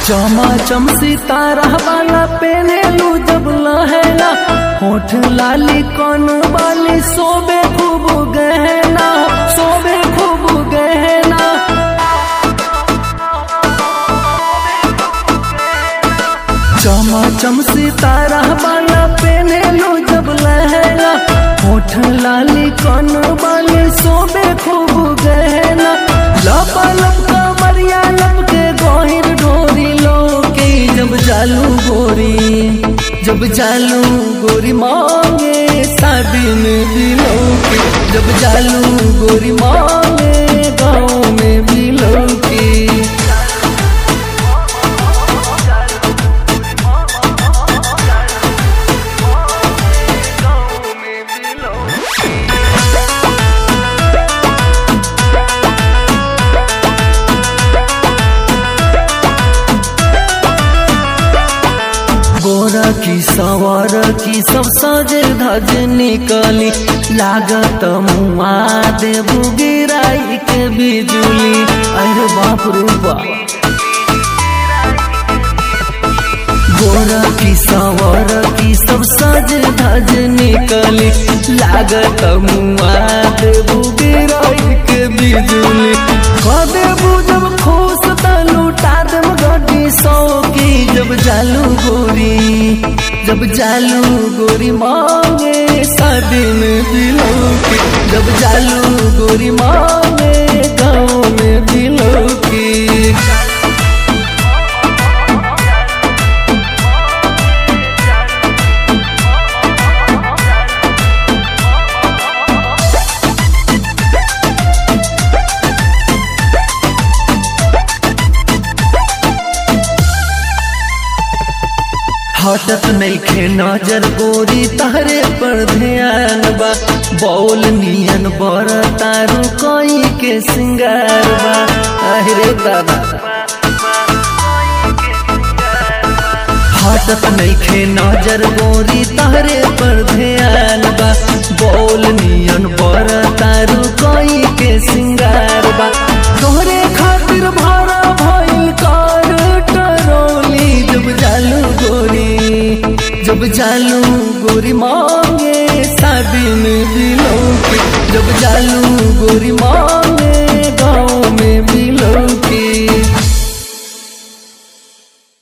चमा चम सितारा वाला पेनेलू जब लहंगा होठ लाली कौन वाली सोबे खूब गहना सोबे खूब गहना चमा चम सितारा वाला पेनेलू जब लहंगा होठ लाली कौन वाली सोबे खूब गहना लपा लपका मरिया लपके गोहिर ढोरी लोके जब जालू गोरी जब जालू गोरी मांगे शादी में दिलों के जब जालू गोरी मांगे गाँव में दिलों की गोरा की सवार की सब सजे धज निकली लागत मुआ देबू गिराई के बिजुली अरे बाप रे बाप गोरा की सवार की सब सज धज निकली लागत मुआ देबू गिराई के बिजुली कह देबू जब खुश त लुटा देब गड्डी सौ की जब जालू गोरी जब जालू गोरी मांगे शादी में दिलों की जब जालू गोरी मांगे गाँव में दिलों की हटत नइखे नजर गोरी तहरे पर ध्यान बा बौल नियन बर तारू कोई के सिंगार बा अरे दादा हटत नइखे नजर गोरी तहरे पर ध्यान बा बौल नियन बर तारू कोई के सिंगार बा तोहरे खातिर भाड़ा भइल कार टरोली जब जालू गोरी जब जालू गोरी मांगे शादी में दिलों की जब जालू गोरी मांगे